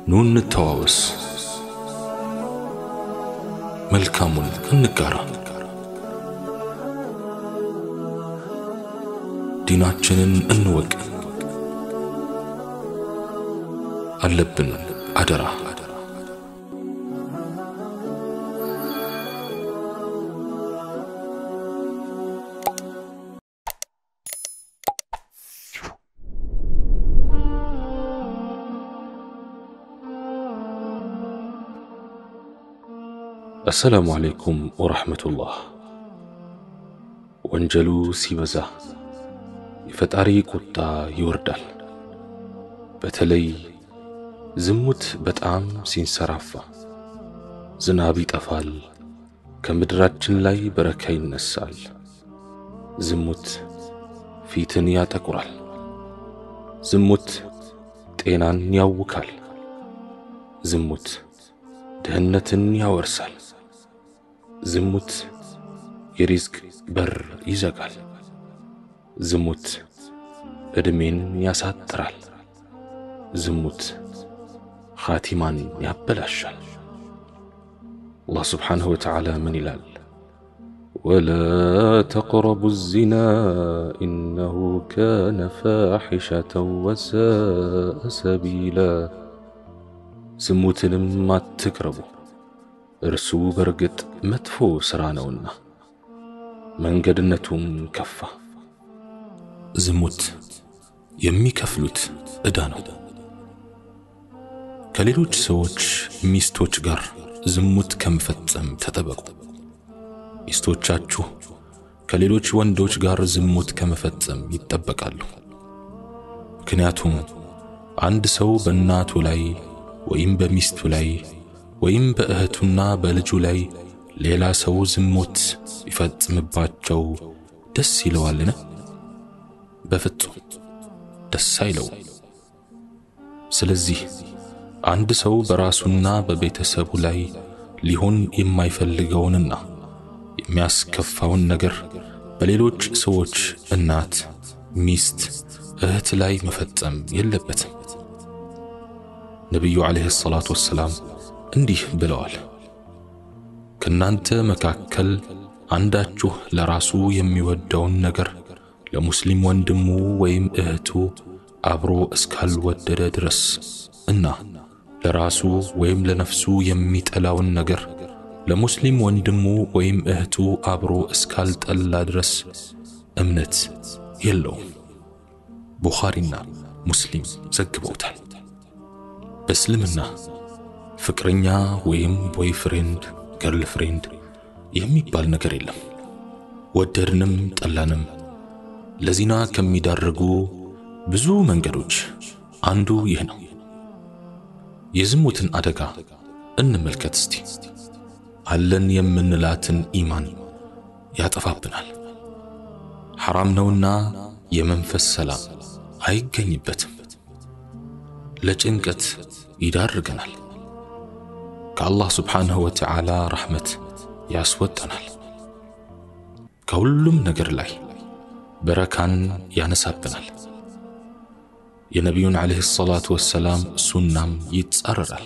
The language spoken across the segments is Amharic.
ኑ እንተዋወስ፣ መልካሙን እንጋራ፣ ዲናችንን እንወቅ። አለብን አደራ አሰላሙ አለይኩም ወረሕመቱላህ። ወንጀሉ ሲበዛ የፈጣሪ ቁጣ ይወርዳል። በተለይ ዝሙት በጣም ሲንሰራፋ ዝናብ ይጠፋል፣ ከምድራችን ላይ በረካ ይነሳል። ዝሙት ፊትን ያጠቁራል። ዝሙት ጤናን ያውካል። ዝሙት ድህነትን ያወርሳል። ዝሙት የሪዝቅ በር ይዘጋል። ዝሙት ዕድሜን ያሳጥራል። ዝሙት ኻቲማን ያበላሻል። አላህ ስብሓንሁ ወተዓላ ምን ይላል? ወላ ተቅረቡ ዚና ኢነሁ ካነ ፋሒሸተን ወሳአ ሰቢላ ዝሙትንም አትቅረቡ እርሱ በርግጥ መጥፎ ሥራ ነውና መንገድነቱም ከፋ። ዝሙት የሚከፍሉት ዕዳ ነው። ከሌሎች ሰዎች ሚስቶች ጋር ዝሙት ከመፈጸም ተጠበቁ። ሚስቶቻችሁ ከሌሎች ወንዶች ጋር ዝሙት ከመፈጸም ይጠበቃሉ። ምክንያቱም አንድ ሰው በእናቱ ላይ ወይም በሚስቱ ላይ ወይም በእህቱና በልጁ ላይ ሌላ ሰው ዝሙት ቢፈጽምባቸው ደስ ይለዋልን? በፍጹም ደስ አይለውም። ስለዚህ አንድ ሰው በራሱና በቤተሰቡ ላይ ሊሆን የማይፈልገውንና የሚያስከፋውን ነገር በሌሎች ሰዎች እናት፣ ሚስት፣ እህት ላይ መፈጸም የለበትም። ነቢዩ ዓለይሂ ሰላቱ ወሰላም እንዲህ ብለዋል፣ ከእናንተ መካከል አንዳችሁ ለራሱ የሚወደውን ነገር ለሙስሊም ወንድሙ ወይም እህቱ አብሮ እስካልወደደ ድረስ እና ለራሱ ወይም ለነፍሱ የሚጠላውን ነገር ለሙስሊም ወንድሙ ወይም እህቱ አብሮ እስካልጠላ ድረስ እምነት የለውም። ቡኻሪና ሙስሊም ዘግበውታል። በእስልምና ፍቅረኛ ወይም ቦይ ፍሬንድ ገርል ፍሬንድ የሚባል ነገር የለም። ወደድንም ጠላንም ለዚና ከሚዳርጉ ብዙ መንገዶች አንዱ ይህ ነው። የዝሙትን አደጋ እንመልከት እስቲ። አለን የምንላትን ኢማን ያጠፋብናል። ሐራም ነውና የመንፈስ ሰላም አይገኝበትም። ለጭንቀት ይዳርገናል። ከአላህ ስብሓንሁ ወተዓላ ረሕመት ያስወጠናል። ከሁሉም ነገር ላይ በረካን ያነሳብናል። የነቢዩን ዓለይሂ ሰላቱ ወሰላም ሱናም ይጻረራል።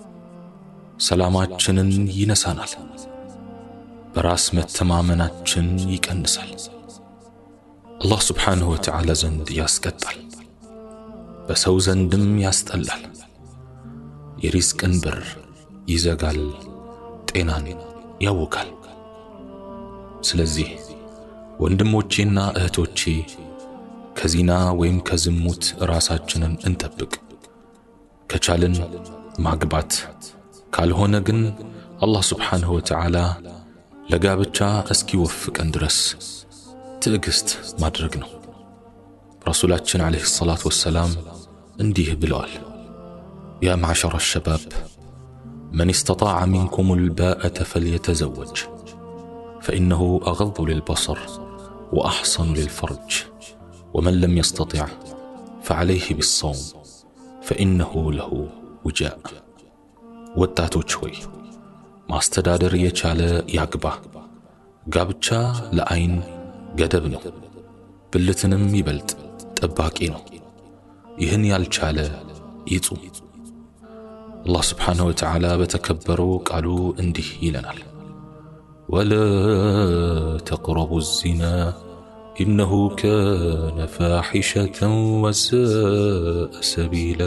ሰላማችንን ይነሳናል። በራስ መተማመናችን ይቀንሳል። አላህ ስብሓንሁ ወተዓላ ዘንድ ያስቀጣል፣ በሰው ዘንድም ያስጠላል። የሪዝቅን በር ይዘጋል፣ ጤናን ያውካል። ስለዚህ ወንድሞቼና እህቶቼ ከዚና ወይም ከዝሙት ራሳችንን እንጠብቅ። ከቻልን ማግባት፣ ካልሆነ ግን አላህ ስብሓንሁ ወተዓላ ለጋብቻ እስኪወፍቀን ድረስ ትዕግሥት ማድረግ ነው። ረሱላችን ዓለይሂ ሰላቱ ወሰላም እንዲህ ብለዋል፣ ያ ማዕሸረ ሸባብ መን እስተጣዐ ሚንኩም ልባአተ ፈልየተዘወጅ ፈኢነሁ አገዱ ልልበሰር ወአሕሰኑ ልልፈርጅ ወመን ለም የስተጢዕ ፈዓለይህ ቢሰውም ፈኢነሁ ለሁ ውጃእ። ወጣቶች ሆይ ማስተዳደር የቻለ ያግባ። ጋብቻ ለዐይን ገደብ ነው፣ ብልትንም ይበልጥ ጠባቂ ነው። ይህን ያልቻለ ይጹም። አላህ ስብሓንሁ ወተዓላ በተከበረው ቃሉ እንዲህ ይለናል፣ ወላ ተቅረቡ ዚና ኢነሁ ካነ ፋሒሸተን ወሳአ ሰቢላ።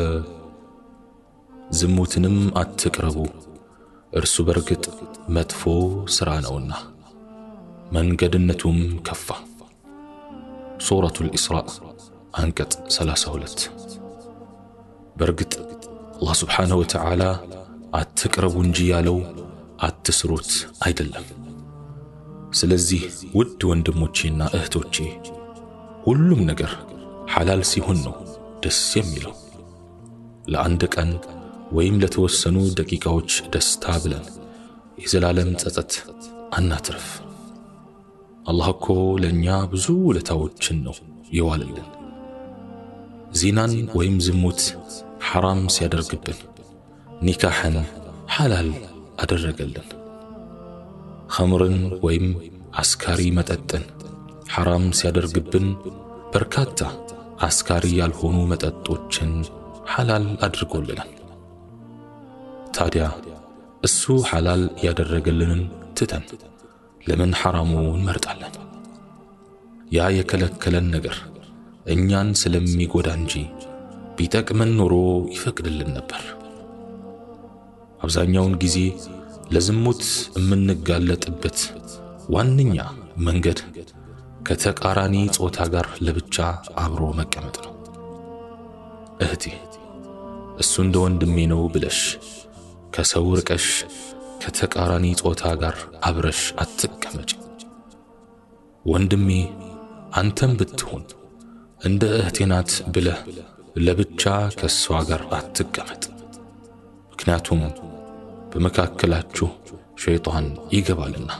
ዝሙትንም አትቅረቡ እርሱ በርግጥ መጥፎ ሥራ ነውና መንገድነቱም ከፋ። ሱረቱል ኢስራእ አንቀጽ 32 በርግጥ አላህ ስብሓንሁ ወተዓላ አትቅረቡ እንጂ ያለው አትስሩት አይደለም። ስለዚህ ውድ ወንድሞቼና እህቶቼ ሁሉም ነገር ሐላል ሲሆን ነው ደስ የሚለው። ለአንድ ቀን ወይም ለተወሰኑ ደቂቃዎች ደስታ ብለን የዘላለም ጸጸት አናትርፍ። አላህ እኮ ለእኛ ብዙ ውለታዎችን ነው የዋልልን። ዚናን ወይም ዝሙት ሐራም ሲያደርግብን ኒካሕን ሐላል አደረገልን። ኸምርን ወይም አስካሪ መጠጥን ሐራም ሲያደርግብን በርካታ አስካሪ ያልሆኑ መጠጦችን ሐላል አድርጎልናል። ታዲያ እሱ ሐላል ያደረገልንን ትተን ለምን ሐራሙ እንመርጣለን? ያ የከለከለን ነገር እኛን ስለሚጎዳ እንጂ ቢጠቅመን ኖሮ ይፈቅድልን ነበር። አብዛኛውን ጊዜ ለዝሙት የምንጋለጥበት ዋነኛ መንገድ ከተቃራኒ ጾታ ጋር ለብቻ አብሮ መቀመጥ ነው። እህቴ እሱ እንደ ወንድሜ ነው ብለሽ ከሰው ርቀሽ ከተቃራኒ ጾታ ጋር አብረሽ አትቀመጭ። ወንድሜ አንተም ብትሆን እንደ እህቴ ናት ብለህ ለብቻ ከሷ ጋር አትቀመጥ። ምክንያቱም በመካከላችሁ ሸይጣን ይገባልና።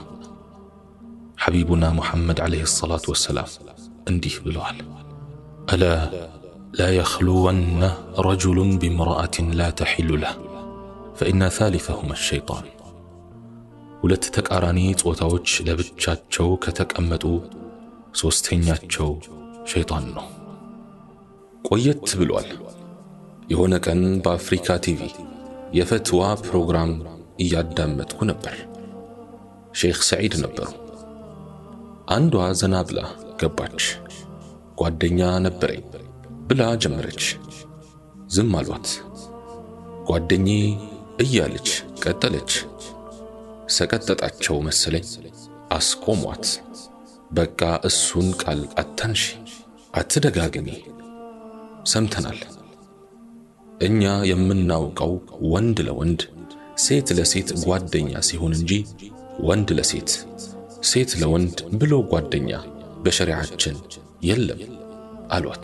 ሐቢቡና ሙሐመድ ዓለይሂ ሰላቱ ወሰላም እንዲህ ብለዋል፣ አላ ላ የኽሉወነ ረጁሉን ቢምርአትን ላ ተሒሉ ለህ ፈኢነ ታሊተሁመ ሸይጣን። ሁለት ተቃራኒ ጾታዎች ለብቻቸው ከተቀመጡ ሦስተኛቸው ሸይጣን ነው። ቆየት ብሏል። የሆነ ቀን በአፍሪካ ቲቪ የፈትዋ ፕሮግራም እያዳመጥኩ ነበር። ሼኽ ሰዒድ ነበሩ። አንዷ ዘና ብላ ገባች። ጓደኛ ነበረኝ ብላ ጀመረች። ዝም አሏት። ጓደኜ እያለች ቀጠለች። ሰቀጠጣቸው መሰለኝ፣ አስቆሟት። በቃ እሱን ቃል አታንሺ፣ አትደጋግሚ፣ ሰምተናል። እኛ የምናውቀው ወንድ ለወንድ ሴት ለሴት ጓደኛ ሲሆን እንጂ ወንድ ለሴት ሴት ለወንድ ብሎ ጓደኛ በሸሪዓችን የለም አሏት።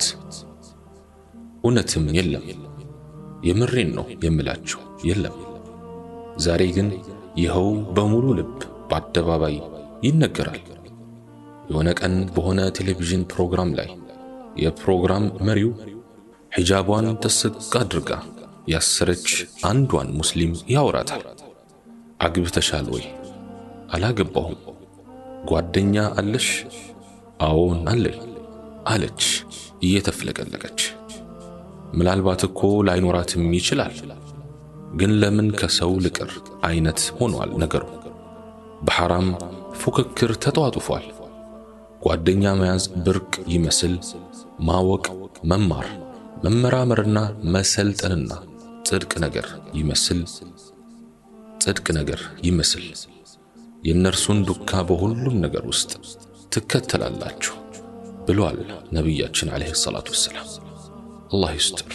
እውነትም የለም። የምሬን ነው የምላችሁ፣ የለም። ዛሬ ግን ይኸው በሙሉ ልብ በአደባባይ ይነገራል። የሆነ ቀን በሆነ ቴሌቪዥን ፕሮግራም ላይ የፕሮግራም መሪው ሒጃቧን ጥስቅ አድርጋ ያሰረች አንዷን ሙስሊም ያወራታል። አግብተሻል ወይ? አላገባሁም። ጓደኛ አለሽ? አዎን አለኝ አለች እየተፍለቀለቀች። ምናልባት እኮ ላይኖራትም ይችላል። ግን ለምን ከሰው ልቅር አይነት ሆኗል ነገሩ። በሐራም ፉክክር ተጧጡፏል። ጓደኛ መያዝ ብርቅ ይመስል ማወቅ፣ መማር፣ መመራመርና መሰልጠንና ጽድቅ ነገር ይመስል ጽድቅ ነገር ይመስል የእነርሱን ዱካ በሁሉም ነገር ውስጥ ትከተላላችሁ ብሏል ነቢያችን ዓለይሂ ሰላቱ ወሰላም። አላህ ይስጥር።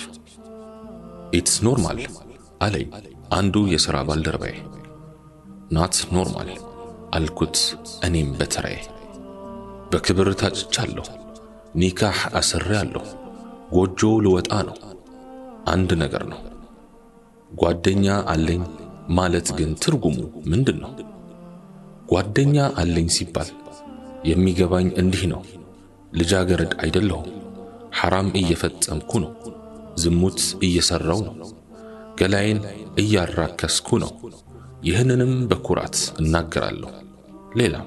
ኢትስ ኖርማል አለኝ አንዱ የሥራ ባልደረባዬ። ናት ኖርማል አልኩት እኔም በተራዬ። በክብር ታጭቻለሁ፣ ኒካህ አስሬያለሁ፣ ጎጆ ልወጣ ነው። አንድ ነገር ነው። ጓደኛ አለኝ ማለት ግን ትርጉሙ ምንድን ነው? ጓደኛ አለኝ ሲባል የሚገባኝ እንዲህ ነው። ልጃገረድ አይደለሁም። ሐራም እየፈጸምኩ ነው። ዝሙት እየሠራው ነው። ገላዬን እያራከስኩ ነው። ይህንንም በኩራት እናገራለሁ። ሌላም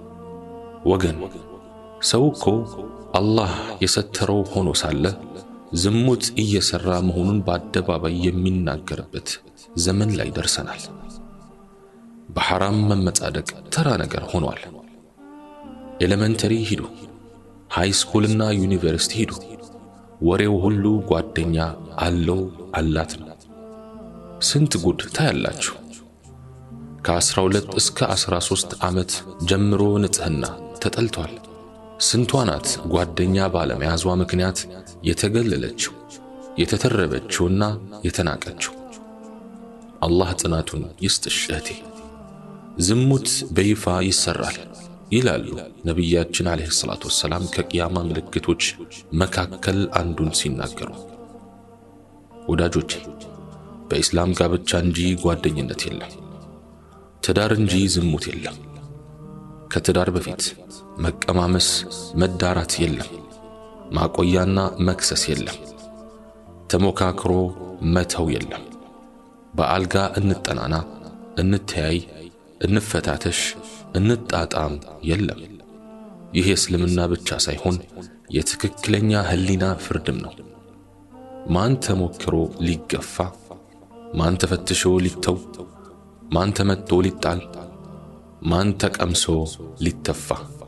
ወገን ሰው እኮ አላህ የሰተረው ሆኖ ሳለ ዝሙት እየሠራ መሆኑን በአደባባይ የሚናገርበት ዘመን ላይ ደርሰናል። በሐራም መመጻደቅ ተራ ነገር ሆኗል። ኤሌመንተሪ ሂዱ፣ ሃይ ስኩልና ዩኒቨርሲቲ ሂዱ፣ ወሬው ሁሉ ጓደኛ አለው አላት ነው። ስንት ጉድ ታያላችሁ። ከ12 እስከ 13 ዓመት ጀምሮ ንጽሕና ተጠልቷል። ስንቷ ናት ጓደኛ ባለመያዟ ምክንያት የተገለለችው የተተረበችውና የተናቀችው። አላህ ጽናቱን ይስጥሽ እህቴ። ዝሙት በይፋ ይሰራል ይላሉ ነቢያችን ዓለይሂ ሰላቱ ወሰላም ከቅያማ ምልክቶች መካከል አንዱን ሲናገሩ። ወዳጆቼ በኢስላም ጋብቻ እንጂ ጓደኝነት የለም፣ ትዳር እንጂ ዝሙት የለም። ከትዳር በፊት መቀማመስ፣ መዳራት የለም፣ ማቆያና መክሰስ የለም፣ ተሞካክሮ መተው የለም። በአልጋ እንጠናና፣ እንተያይ፣ እንፈታተሽ፣ እንጣጣም የለም። ይህ የእስልምና ብቻ ሳይሆን የትክክለኛ ህሊና ፍርድም ነው። ማን ተሞክሮ ሊገፋ፣ ማን ተፈትሾ ሊተው፣ ማን ተመቶ ሊጣል፣ ማን ተቀምሶ ሊተፋ።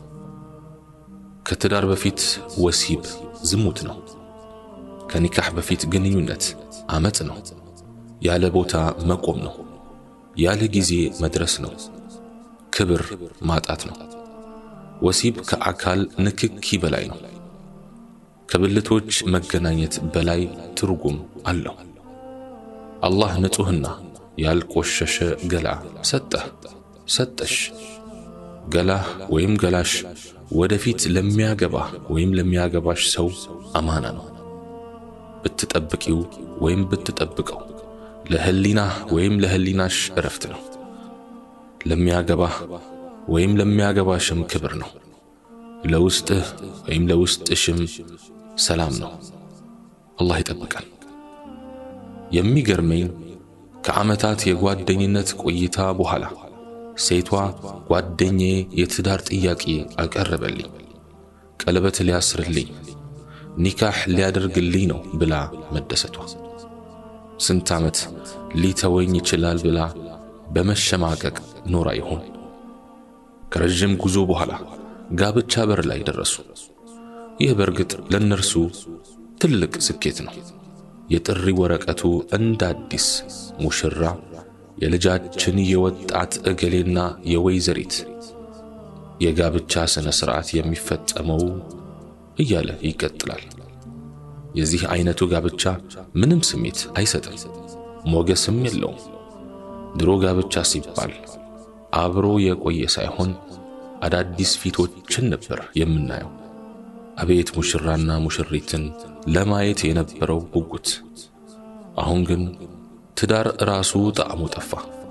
ከትዳር በፊት ወሲብ ዝሙት ነው። ከኒካህ በፊት ግንኙነት አመፅ ነው። ያለ ቦታ መቆም ነው። ያለ ጊዜ መድረስ ነው። ክብር ማጣት ነው። ወሲብ ከአካል ንክኪ በላይ ነው። ከብልቶች መገናኘት በላይ ትርጉም አለው። አላህ ንጹሕና ያልቆሸሸ ገላ ሰጠህ ሰጠሽ። ገላህ ወይም ገላሽ ወደፊት ለሚያገባህ ወይም ለሚያገባሽ ሰው አማና ነው። ብትጠብቂው ወይም ብትጠብቀው ለህሊናህ ወይም ለህሊናሽ እረፍት ነው። ለሚያገባህ ወይም ለሚያገባሽም ክብር ነው። ለውስጥህ ወይም ለውስጥሽም ሰላም ነው። አላህ ይጠብቃል። የሚገርመኝ ከዓመታት የጓደኝነት ቆይታ በኋላ ሴቷ ጓደኛዬ የትዳር ጥያቄ አቀረበልኝ፣ ቀለበት ሊያስርልኝ፣ ኒካህ ሊያደርግልኝ ነው ብላ መደሰቷ። ስንት ዓመት ሊተወኝ ይችላል ብላ በመሸማቀቅ ኖራ ይሆን? ከረዥም ጉዞ በኋላ ጋብቻ በር ላይ ደረሱ። ይህ በእርግጥ ለእነርሱ ትልቅ ስኬት ነው። የጥሪ ወረቀቱ እንደ አዲስ ሙሽራ የልጃችን የወጣት እገሌና የወይዘሪት የጋብቻ ሥነ ሥርዓት የሚፈጸመው እያለ ይቀጥላል። የዚህ አይነቱ ጋብቻ ምንም ስሜት አይሰጥም፣ ሞገስም የለውም። ድሮ ጋብቻ ሲባል አብሮ የቆየ ሳይሆን አዳዲስ ፊቶችን ነበር የምናየው። አቤት ሙሽራና ሙሽሪትን ለማየት የነበረው ጉጉት! አሁን ግን ትዳር ራሱ ጣዕሙ ጠፋ።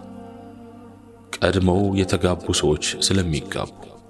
ቀድመው የተጋቡ ሰዎች ስለሚጋቡ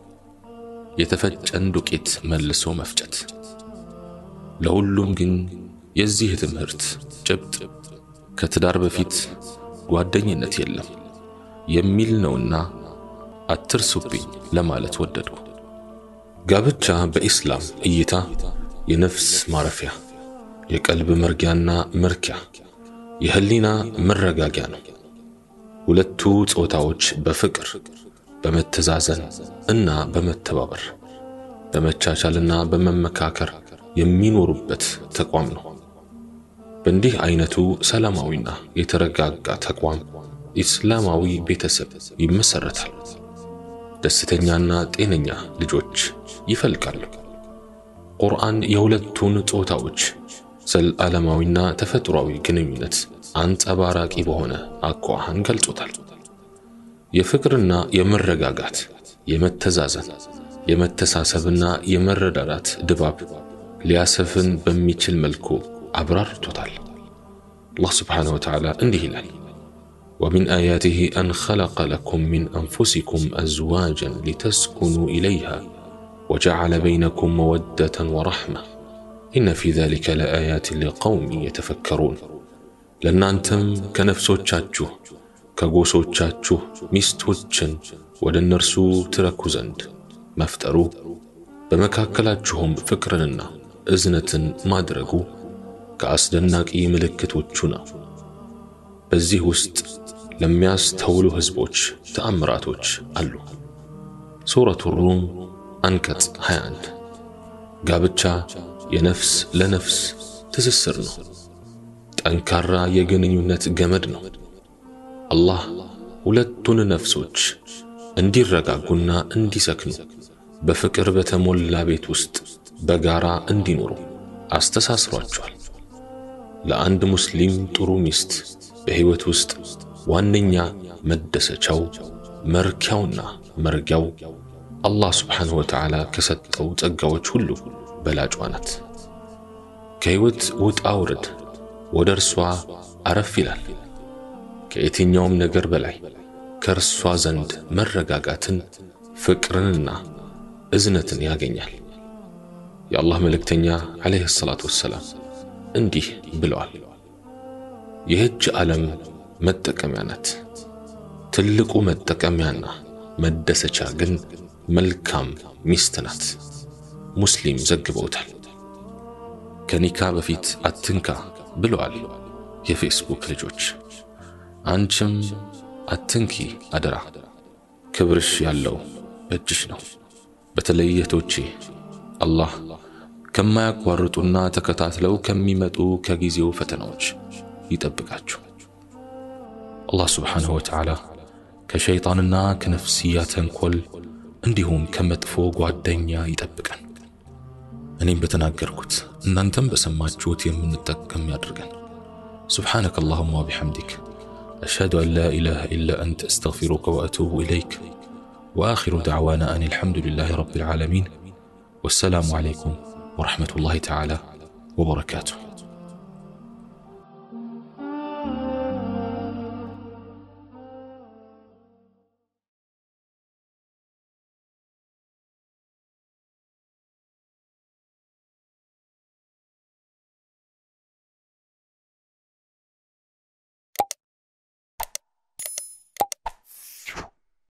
የተፈጨን ዱቄት መልሶ መፍጨት። ለሁሉም ግን የዚህ ትምህርት ጭብጥ ከትዳር በፊት ጓደኝነት የለም የሚል ነውና አትርሱብኝ ለማለት ወደድኩ። ጋብቻ በኢስላም እይታ የነፍስ ማረፊያ፣ የቀልብ መርጊያና መርኪያ፣ የህሊና መረጋጊያ ነው። ሁለቱ ጾታዎች በፍቅር በመተዛዘን እና በመተባበር በመቻቻልና በመመካከር የሚኖሩበት ተቋም ነው። በእንዲህ አይነቱ ሰላማዊና የተረጋጋ ተቋም ኢስላማዊ ቤተሰብ ይመሰረታል። ደስተኛና ጤነኛ ልጆች ይፈልቃሉ። ቁርአን የሁለቱን ጾታዎች ዘለዓለማዊና ተፈጥሯዊ ግንኙነት አንጸባራቂ በሆነ አኳኋን ገልጾታል። የፍቅርና የመረጋጋት የመተዛዘን የመተሳሰብና የመረዳዳት ድባብ ሊያሰፍን በሚችል መልኩ አብራርቶታል። አላህ ስብሓነሁ ወተዓላ እንዲህ ይላል ومن آياته أن خلق لكم من أنفسكم أزواجا لتسكنوا إليها وجعل بينكم مودة ورحمة إن في ذلك لآيات لقوم يتفكرون لأن أنتم كنفسوቻችሁ ከጎሶቻችሁ ሚስቶችን ወደ እነርሱ ትረኩ ዘንድ መፍጠሩ በመካከላችሁም ፍቅርንና እዝነትን ማድረጉ ከአስደናቂ ምልክቶቹ ነው። በዚህ ውስጥ ለሚያስተውሉ ሕዝቦች ተአምራቶች አሉ። ሱረቱ ሩም አንቀጽ 21 ጋብቻ የነፍስ ለነፍስ ትስስር ነው። ጠንካራ የግንኙነት ገመድ ነው። አላህ ሁለቱን ነፍሶች እንዲረጋጉና እንዲሰክኑ በፍቅር በተሞላ ቤት ውስጥ በጋራ እንዲኖሩ አስተሳስሯቸዋል። ለአንድ ሙስሊም ጥሩ ሚስት በሕይወት ውስጥ ዋነኛ መደሰቻው መርኪያውና መርጊያው አላህ ስብሓንሁ ወተዓላ ከሰጠው ጸጋዎች ሁሉ በላጯ ናት። ከሕይወት ውጣ ውረድ ወደ እርሷ አረፍ ይላል። ከየትኛውም ነገር በላይ ከእርሷ ዘንድ መረጋጋትን፣ ፍቅርንና እዝነትን ያገኛል። የአላህ መልእክተኛ ዓለይሂ ሰላቱ ወሰላም እንዲህ ብለዋል፣ ይህች ዓለም መጠቀሚያ ናት። ትልቁ መጠቀሚያና መደሰቻ ግን መልካም ሚስት ናት። ሙስሊም ዘግበውታል። ከኒካ በፊት አትንካ ብለዋል የፌስቡክ ልጆች። አንቺም አትንኪ አደራ፣ ክብርሽ ያለው በእጅሽ ነው። በተለይ እህቶቼ አላህ ከማያቋርጡና ተከታትለው ከሚመጡ ከጊዜው ፈተናዎች ይጠብቃችሁ። አላህ ስብሓንሁ ወተዓላ ከሸይጣንና ከነፍስያ ተንኮል እንዲሁም ከመጥፎ ጓደኛ ይጠብቀን። እኔም በተናገርኩት እናንተም በሰማችሁት የምንጠቀም ያድርገን። سبحانك اللهم وبحمدك أشهد أن لا إله إلا أنت أستغفرك وأتوب إليك وآخر دعوانا أن الحمد لله رب العالمين والسلام عليكم ورحمة الله تعالى وبركاته